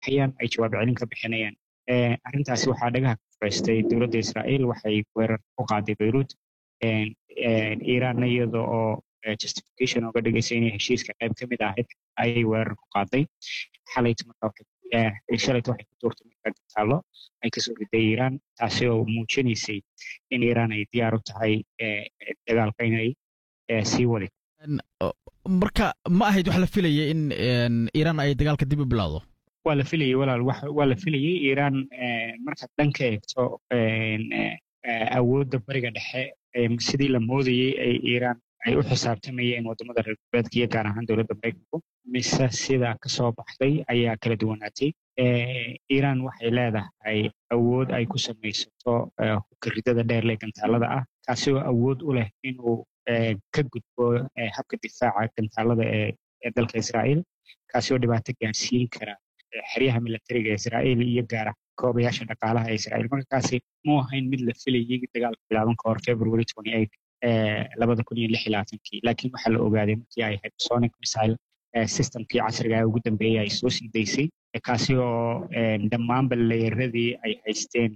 hayaan ay jawaab celin ka bixinayaan arrintaasi waxaa dhagaha ka furaystay dowladda israa'iil waxay weerar ku qaaday beirut iiraanna iyada oo justification oga dhigaysa inay heshiiska qayb ka mid ahayd ayay weerar ku qaaday xalayta marka shalayta waxay ku tuurtay marka gataalo ay kasoo riday iiraan taasi oo muujinaysay in iiraan ay diyaar u tahay dagaalka inay sii wadi marka ma ahayd wax la filaya in iiraan ay dagaalka dib u bilowdo waa la filayay walaal waa la filayay iiraan markaad dhanka eegto awoodda bariga dhexe sidii la moodayey ay iiraan ay u xisaabtamayeen waddamada reer galbeedka iyo gaar ahaan dowladda maraykanku mise sida kasoo baxday ayaa kala duwanaatay iiraan waxay leedahay awood ay ku samaysato hukaridada dheerle gantaalada ah kaasi oo awood u leh inuu ka gudbo habka difaaca gantaalada ee dalka israa'iil kaasi oo dhibaato gaarsiin kara xeryaha militariga israa'iil iyo gaara koobayaasha dhaqaalaha ee israa'iil marka kaasi mu ahayn mid la filayay dagaalka bilaaban ka hor february twenty eight labada kun iyo lix iyo labaatankii laakiin waxaa la ogaaday markii ay hypersonic missile systemkii casriga ugu dambeeyey ay soo sii daysay kaasi oo dhammaanba leeyaradii ay haysteen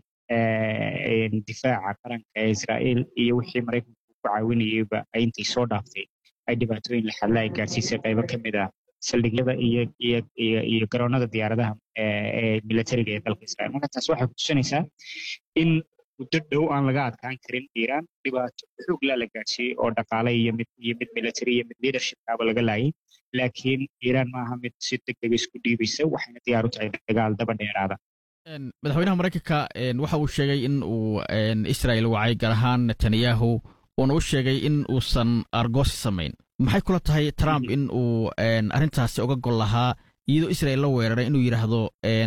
difaaca qaranka ee israa'iil iyo wixii maraykanku ku caawinayeyba ay intay soo dhaaftay ay dhibaatooyin laxadla ay gaarsiisay qaybo ka mid ah saldhigyada iyo iyo iyo iyo garoonada diyaaradaha ee militariga ee dalka israa'iil marka taas waxay kutusinaysaa in muddo dhow aan laga adkaan karin iiraan dhibaato xoog laa la gaarsiiyey oo dhaqaale iyo mid iyo mid military iyo mid leadershipkaaba laga laayay laakiin iiraan maaha mid si deg dega isku dhiibaysa waxayna diyaar u tahay dagaal daba dheeraada madaxweynaha maraykanka waxa uu sheegay in uu israel wacay gaar ahaan netanyahu uuna u sheegay in uusan argoosi samayn maxay kula tahay trump in uu arrintaasi uga gol lahaa iyadoo israel la weeraray inuu yidhaahdo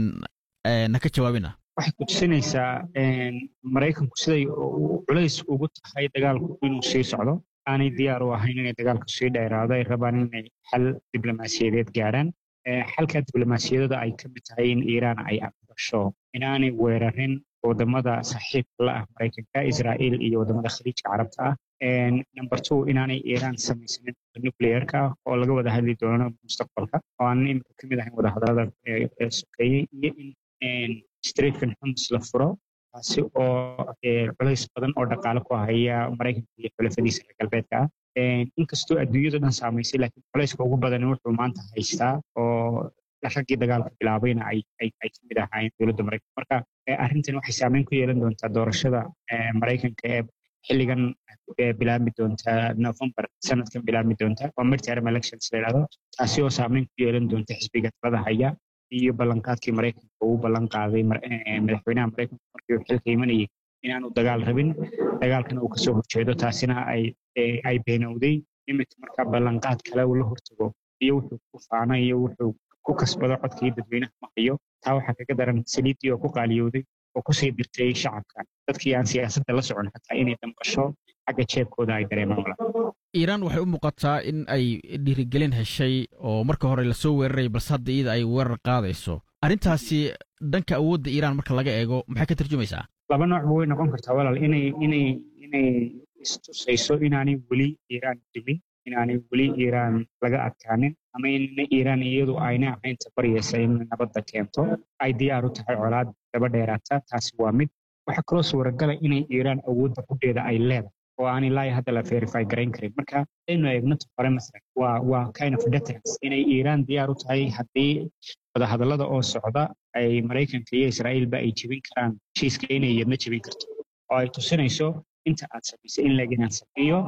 ha ka jawaabina waxay kutusinaysaa maraykanku siday culays ugu tahay dagaalku inuu sii socdo aanay diyaar u ahayn inay dagaalku sii dheeraado ay rabaan inay xal diblomaasiyadeed gaarhaan xalka diblomaasiyadada ay ka mid tahay in iiraan ay aqbasho inaanay weerarin wadamada saaxiibka la ah maraykanka israa'iil iyo wadamada khaliijka carabta ah number two inaanay iiraan samaysanin nuclearka oo laga wada hadli doono mustaqbalka oo aan imika ka mid ahayn wadahadalada sokeeyey iyo in streetkan xums la furo taasi oo culays badan oo dhaqaale ku haya maraykanka iyo xulafadiisa reer galbeedka ah inkastoo adduunyadu dhan saamaysay laakiin culayska ugu badan wuxuu maanta haystaa oo raggii dagaalka bilaabayna ay ay ka mid ahaayeen dowladda maraykanka marka arrintan waxay saameyn ku yeelan doontaa doorashada maraykanka ee xilligan bilaabmi doonta november sanadkan bilaabmi doonta waa midterm elections la yidhahdo taasi oo saameyn ku yeelan doonta xisbiga talada haya iyo ballanqaadkii maraykanka uu ballan qaaday madaxweynaha maraykanka markii uu xilka imanayay inaanu dagaal rabin dagaalkana uu kasoo horjeedo taasina ay ay beenowday iminka marka ballanqaad kale uu la hortago iyo wuxuu ku faana iyo wuxuu ku kasbado codkii dadweynaha ma hayo taa waxaa kaga daran saliiddii oo ku qaaliyowday oo kusii dirtay shacabka dadkii aan siyaasadda la socon xataa inay damqasho xagga jeebkooda ay dareemaan wala iiraan waxay u muuqataa in ay dhiirigelin heshay oo marka hore lasoo weeraray balse hadda iyada ay weerar qaadayso arrintaasi dhanka awoodda iiraan marka laga eego maxay ka tarjumaysaa laba noocba way noqon kartaa walaal inay inay inay istusayso inaanay weli iiraan dimin inaanay weli iiraan laga adkaanin ama in iiraan iyadu ayna ahayn tabaryeysa in nabadda keento ay diyaar u tahay colaad daba dheeraata taasi waa mid waxaa kaloo suuragala inay iiraan awoodda kudheeda ay leedahay oo aan ilaa hadda la verify garayn karin marka aynu eegno hore masalan waa waa kind of deterrence inay iiraan diyaar u tahay haddii wadahadallada oo socda ay maraykanka iyo israa'iilba ay jebin karaan heshiiska inay iyadna jebin karto oo ay tusinayso inta aad samaysay in leg inaan sameeyo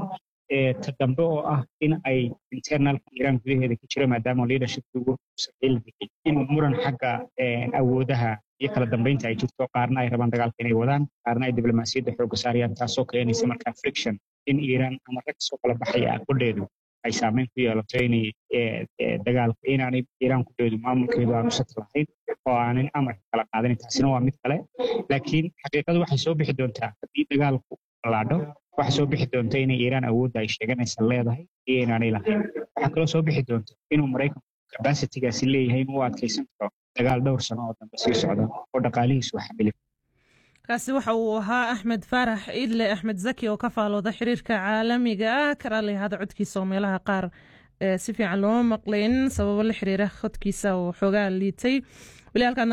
ta dambe oo ah in ay internalka iiraan gudaheeda ka jiro maadaama leadershipkigu israa'iil bixi in muran xagga awoodaha iyo kala dambeynta ay jirto qaarna ay rabaan dagaalka inay wadaan qaarna ay diblomaasiyadda xoogga saarayaan taasoo keenaysa markaa friction in iiraan ama rag kasoo kala baxaya kudheedu ay saameyn ku yeelato inay dagaalka inaanay iiraan kudheedu maamulkeedu aanu sat lahayn oo aanan amarka kala qaadanin taasina waa mid kale laakiin xaqiiqadu waxay soo bixi doontaa haddii dagaalku laadho waxaa soo bixi doonta inay iiraan awoodda ay sheeganaysa leedahay iyo inaanay lahayn waxaa kaloo soo bixi doonta inuu maraykanku capacitigaasi leeyahay inuu adkaysan karo dagaal dhowr sano oo dambe sii socda oo dhaqaalihiisu xamili kaasi waxa uu ahaa axmed faarax idle axmed zaki oo ka faalooda xiriirka caalamiga ah karaalihada codkiisa oo meelaha qaar si fiican looma maqlayn sababo la xiriira codkiisa oo xoogaa liitay weli halkaan